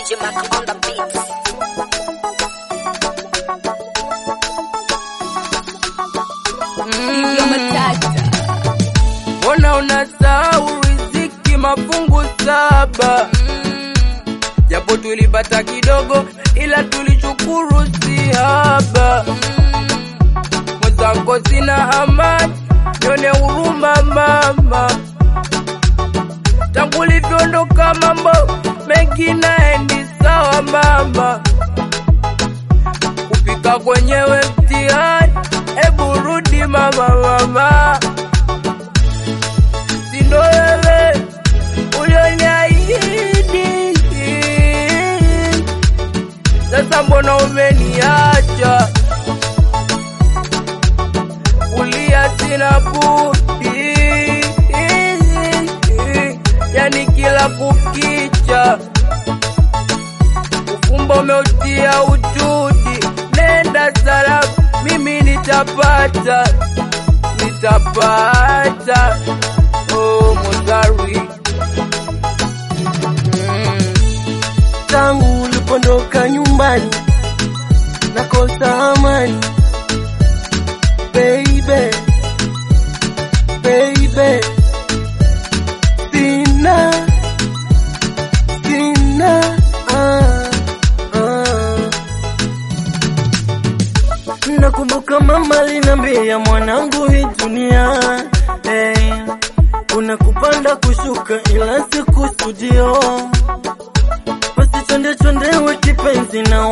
DJ Mac on the beats. Hivyo matata Mbona unasahau riziki mafungu saba? Japo tulipata kidogo, ila tulichukuru si haba. Mwenzako sina amani, nione huruma mama. Tangu ulivyoondoka mambo mengi naendi sawa mama. Kupika kwenyewe mtihani, ebu rudi mama mama sindo wewe ulioniahidi. Sasa mbona umeniacha? Kulia sina budi, yani kila kukicha ufumbo umeutia utudi. Nenda salama, mimi nitapata, nitapata oh, Mozari mm. tangu ulipondoka nyumbani nakosa amani baby baby sina sina ah, ah. nakumbuka mama linambia mwanangu hii dunia hey, kuna kupanda kushuka ila sikusudio basi chonde chondewe kipenzi na